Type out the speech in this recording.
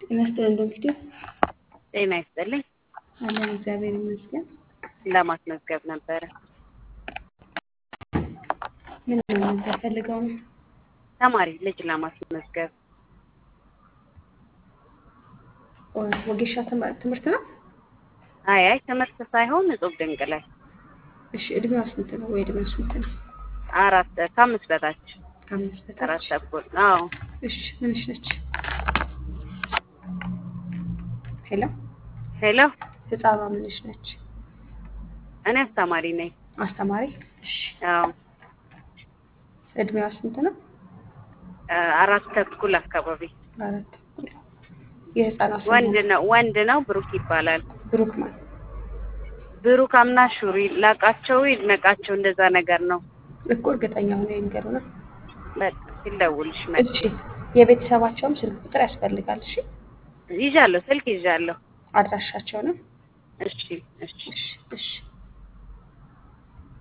ጤና ይስጥልን ዶክተር። ጤና ይስጥልኝ። አለን እግዚአብሔር ይመስገን። ለማስመዝገብ ነበረ። ምን መመዝገብ ፈልገው ነው? ተማሪ ልጅ ለማስመዝገብ ወጌሻ ትምህር- ትምህርት ነው? አይ አይ ትምህርት ሳይሆን እጹብ ድንቅ ላይ እሺ እድሜዋ ስንት ነው? ወይ እድሜዋ ስንት ነው? አራት ከአምስት በታች ከአምስት አራት በታች። ተኩል አዎ እሺ ምንሽ ነች? ሄሎ ሄሎ ህፃኗ ምንሽ ነች? እኔ አስተማሪ ነኝ አስተማሪ። እሺ አዎ እድሜዋ ስንት ነው? አ- አራት ተኩል አካባቢ አራት ተኩል። የህፃኗ ስም ወንድ ነው ወንድ ነው ብሩክ ይባላል ብሩክ ማን? ብሩክ አምናሹሪ ላቃቸው ይድነቃቸው እንደዛ ነገር ነው እኮ እርግጠኛ ሆነ ይንገሩና። በቃ ሲደውልሽ መ እሺ የቤተሰባቸውም ስልክ ቁጥር ያስፈልጋል። እሺ ይዣለሁ ስልክ ይዣለሁ አድራሻቸውንም እሺ እሺ እሺ እሺ